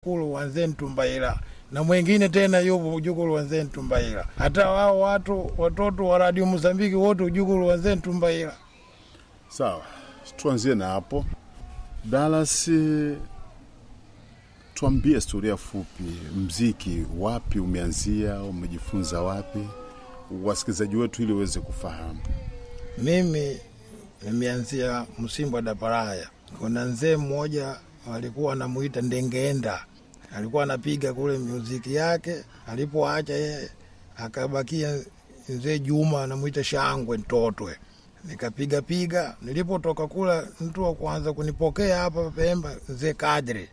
mjukulu wa Nzentumbaila na mwingine tena yupo mjukulu wa Nzentumbaila. Hata wao watu watoto wa Radio Mozambiki wote mjukulu wa Nzentumbaila. Sawa, tuanzie na hapo. Dallas, tuambie historia fupi, mziki wapi umeanzia, umejifunza wapi, wasikilizaji wetu ili waweze kufahamu. Mimi nimeanzia Msimbwa da Paraya. Kuna mzee mmoja alikuwa anamuita Ndengeenda, alikuwa anapiga kule muziki yake. Alipoacha yeye, akabakia mzee Juma anamuita Shangwe Ntotwe. Nikapiga piga, nilipotoka kula, mtu wa kwanza kunipokea hapa Pemba mzee Kadri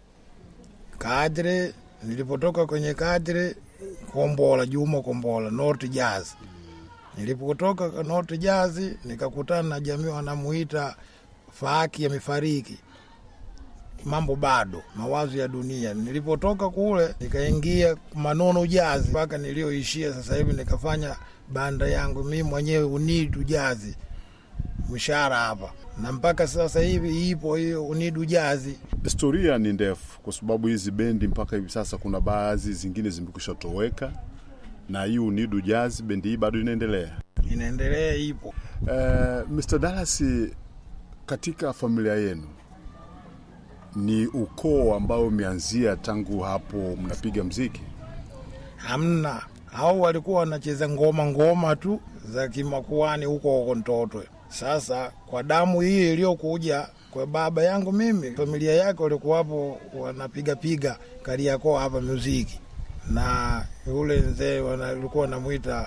Kadri. Nilipotoka kwenye Kadri, Kombola Juma Kombola, North Jazz Nilipotoka North Jazz nikakutana na jamii wanamuita Faaki amefariki, mambo bado, mawazo ya dunia. Nilipotoka kule nikaingia Manono Jazz mpaka nilioishia sasa hivi, nikafanya banda yangu mimi mwenyewe Unidu Jazz mshahara hapa, na mpaka sasa hivi ipo hiyo Unidu Jazz. Historia ni ndefu, kwa sababu hizi bendi mpaka hivi sasa kuna baadhi zingine zimekwisha toweka, na hii Unidu Jazz bendi hii bado inaendelea. Inaendelea, ipo. Uh, Mr. Dallas, katika familia yenu ni ukoo ambao umeanzia tangu hapo mnapiga mziki? Hamna, hao walikuwa wanacheza ngoma ngoma tu za kimakuani huko huko Ntotwe. Sasa kwa damu hii iliyokuja kwa baba yangu mimi, familia yake walikuwapo wanapiga piga Kariakoo hapa muziki, na yule mzee walikuwa wanamwita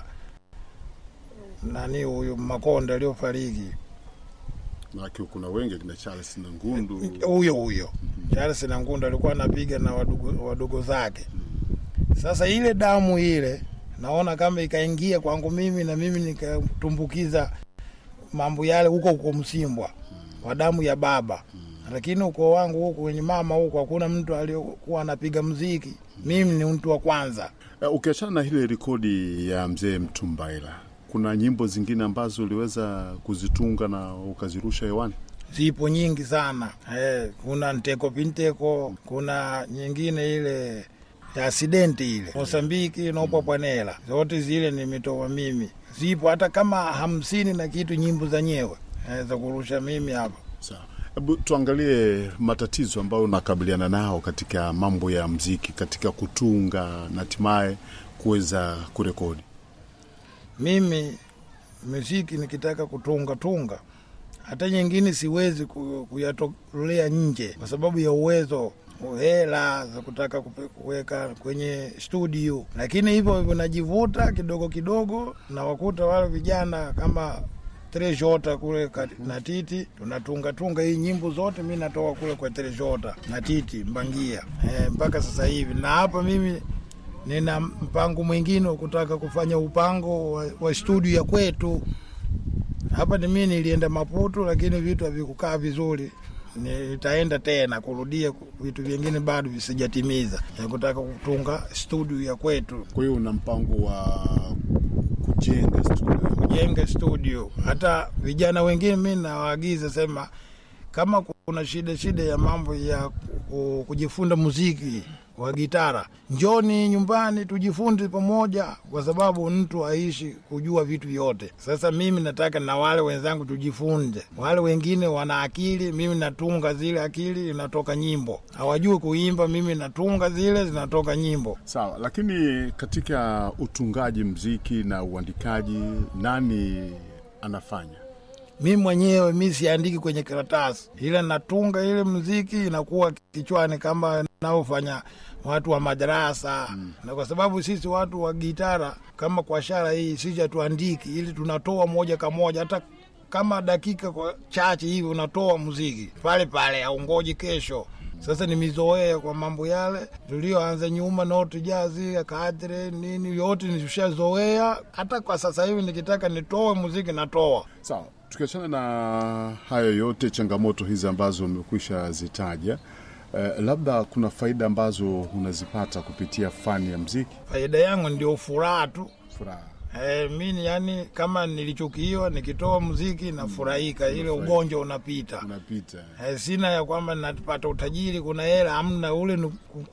nani huyu Makonda aliyofariki Maanake kuna wengi kina Charles na Ngundu. huyo huyo Charles na Ngunda alikuwa anapiga na wadogo, wadogo zake. Sasa ile damu ile naona kama ikaingia kwangu mimi na mimi nikatumbukiza mambo yale huko huko Msimbwa kwa damu ya baba, lakini ukoo wangu huku kwenye mama huku hakuna mtu aliyokuwa anapiga mziki. Mimi ni mtu wa kwanza. Uh, ukiachana na ile rekodi ya mzee Mtumbaila, kuna nyimbo zingine ambazo uliweza kuzitunga na ukazirusha hewani? Zipo nyingi sana eh, kuna nteko pinteko, kuna nyingine ile ya asidenti ile Mosambiki nopapwanela, zote zile nimetoa mimi. Zipo hata kama hamsini na kitu nyimbo zenyewe eh, za kurusha mimi hapa. Sawa, hebu tuangalie matatizo ambayo unakabiliana nao katika mambo ya mziki, katika kutunga na hatimaye kuweza kurekodi. Mimi muziki nikitaka kutunga tunga, hata nyingine siwezi ku- kuyatolea nje kwa sababu ya uwezo hela za kutaka kupe- kuweka kwenye studio, lakini hivyo hivyo najivuta kidogo kidogo, na wakuta wale vijana kama Trejota kule kati- na Titi tunatunga tunga hii nyimbo zote, mi natoka kule kwa Trejota na Titi Mbangia e, mpaka sasa hivi, na hapa mimi nina mpango mwingine wa kutaka kufanya upango wa, wa studio ya kwetu hapa. Ni mimi nilienda Maputo, lakini vitu havikukaa vizuri. Nitaenda tena kurudia vitu vingine bado visijatimiza, ya kutaka kutunga studio ya kwetu, Kwa hiyo una mpango wa kujenga studio? kujenga studio. Hata vijana wengine mi nawaagiza sema, kama kuna shida shida ya mambo ya ku- kujifunza muziki wa gitara, njoni nyumbani tujifunze pamoja, kwa sababu mtu aishi kujua vitu vyote. Sasa mimi nataka na wale wenzangu tujifunze. Wale wengine wana akili, mimi natunga zile akili, inatoka nyimbo. Hawajui kuimba, mimi natunga zile, zinatoka nyimbo. Sawa, lakini katika utungaji mziki na uandikaji nani anafanya? mi mwenyewe mi siandiki kwenye karatasi, ila natunga ile mziki inakuwa kichwani kama naofanya watu wa madarasa mm. na kwa sababu sisi watu wa gitara kama kwa shara hii sisi hatuandiki, ili tunatoa moja kwa moja, hata kama dakika kwa chache hivi unatoa muziki pale pale, aungoji kesho. Sasa nimezoea kwa mambo yale tulioanza nyuma, noti jazi kadre nini, yote nishazoea. Hata kwa sasa hivi nikitaka nitoe muziki natoa. Sawa, tukiachana na hayo yote, changamoto hizi ambazo umekwisha zitaja, eh, labda kuna faida ambazo unazipata kupitia fani ya mziki? Faida yangu ndio furaha tu. Furaha. E, mimi yani kama nilichukiwa nikitoa muziki nafurahika, ile ugonjwa unapita. unapita E, sina ya kwamba napata utajiri, kuna hela, amna. Ule ni